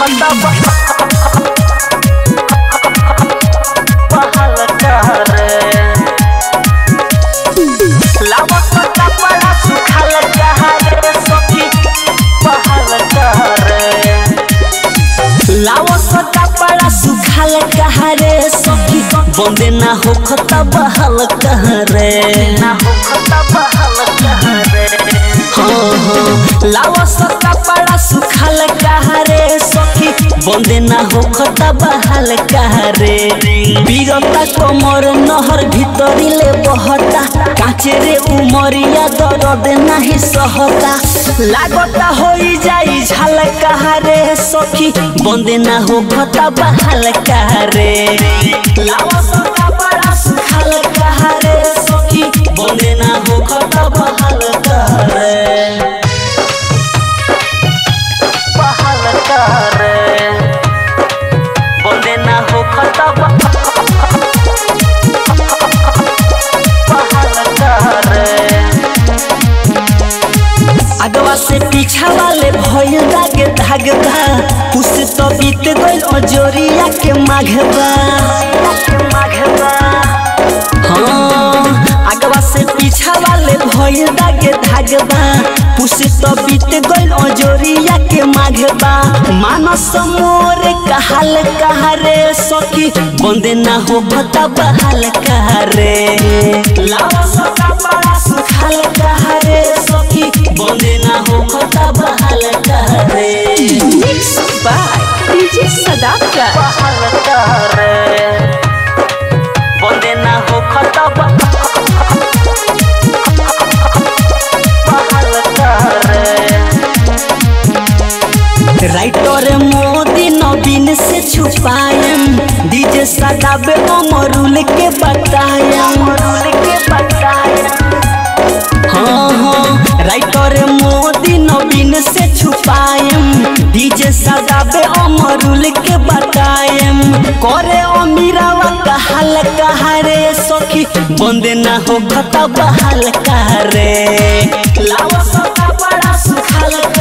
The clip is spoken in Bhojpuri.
खता बहाल करे लावत कपड़ा सुखाल कहारे सखी बहाल करे लावत कपड़ा सुखाल कहारे सखी बंदे ना हो खता बहाल कहरे ना हो खता बहाल कहरे हाँ हाँ लावत कपड़ा सुखाल कहारे सखी बंदे ना हो खता बहाल कहरे बीरता कमर नहर भीतरी ले बहता काचे रे उमरिया दर्द नाही सहता लागता होई जाई झाल कहारे सखी बंदे ना हो खता बहाल कहरे लावत कपड़ा सुखाल कहारे सखी बंदे ना हो खता बहाल कहरे बहाल कहरे बंदे ना हो खता बहाल कहरे अगवा से पीछा वाले भइल दागे धागबा उससे तो बीत गइल अजोरिया के माघबा हाँ अगवा से पीछा वाले भइल दागे धागबा पुसे तो बीत गइल अजोरिया के माघबा मानस मोरे कहाल कहारे सखी बंदे ना हो भता बहाल कहारे लावा सका बड़ा सुखाल कहारे सखी बंदे ना हो भता बहाल कहारे Mixed by DJ Sadaka. बहाल कहारे बंदे ना हो खता बहाल कहारे राइटर मोदी नवीन से छुपायम डीजे सदाबे अमरुल के बतायम अमरुल के बतायम हाँ हाँ राइटर मोदी नवीन से छुपायम डीजे सदाबे अमरुल के बतायम करे अमीरावा कहाल कहारे सखी बंदे ना हो खता बहाल कहारे लावा सका बड़ा सुखाल